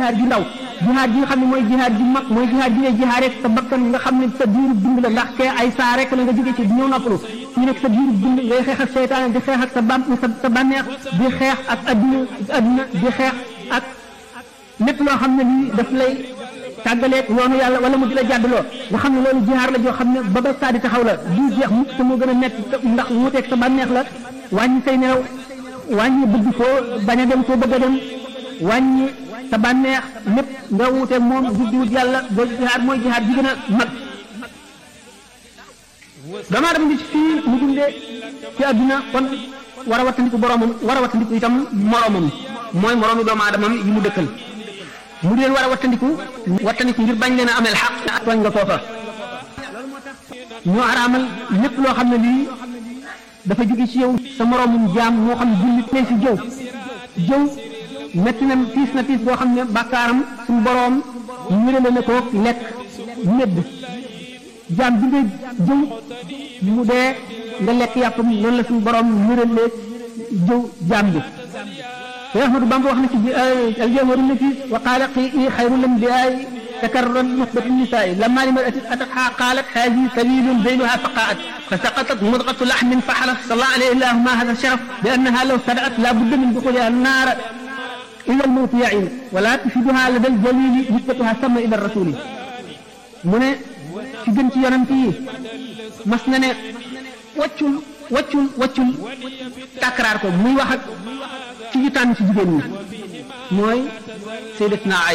jihaad ji ndaw jihaad ji nga xam ne mooy jihaad ji mag mooy jihaad ji ngay jihaad rek sa bakkan nga xam ne sa diiru dund la ndax kee ay saa rek la nga jóge ci ñëw noppalu ñu nekk sa diiru dund ngay xeex ak seytaane di xeex ak sa bam sa bànneex di xeex ak adduna adduna di xeex ak lépp loo xam ne lii daf lay tàggaleeg yoonu yàlla wala mu di la jàddaloo nga xam ne loolu jihaar la joo xam ne ba ba saa di taxaw la du jeex mukk te moo gën a nekk ndax wuuteeg sa bànneex la wàññi say nelaw wàññi bëgg foo bañ a dem foo bëgg a dem wàññi sa bànneex lépp nga wuuteeg moom jub di wut yàlla boo jihaar mooy jihaar ji gën a mag damaa dem di ci fii mu dundee ci àdduna kon war a wattandiku boromam war a wattandiku itam moromam mooy moromi doomu aadamam yi mu dëkkal mu di leen war a wattandiku wattandiku ngir bañ leen a ameel xaq tooñ nga foofa ñoo araamal lépp loo xam ne lii dafa jóge ci yow sa moromum jaam moo xam jullit ne si jëw jëw metti na tiis na tiis boo xam ne bàkkaaram suñu boroom ñërale na ko lekk medd jaam bi nga jëw mu dee nga lekk yàppam noonu la suñu boroom ñërale jëw jaam bi Cheikh Ahmadou Bamba wax na ci aljawharu nafis wa qaala qii xayru lambiyaay takarran nuxbatu nisaai lamma limra'atin atatha qaalat haadihi sabilun baynuha faqaat فسقطت مضغة لحم فحلف صلى الله عليه الله ما هذا الشرف بأنها لو صدأت لا بد من دخولها النار إلى الموت يعين ولا تفيدها لدى الجليل نسبتها سمى إلى الرسول من في جنت ينمتي مسنن وccul waccul waccul takraar ko muy wax ak ci ñu tànn ci jigéen ñi mooy sayyidatuna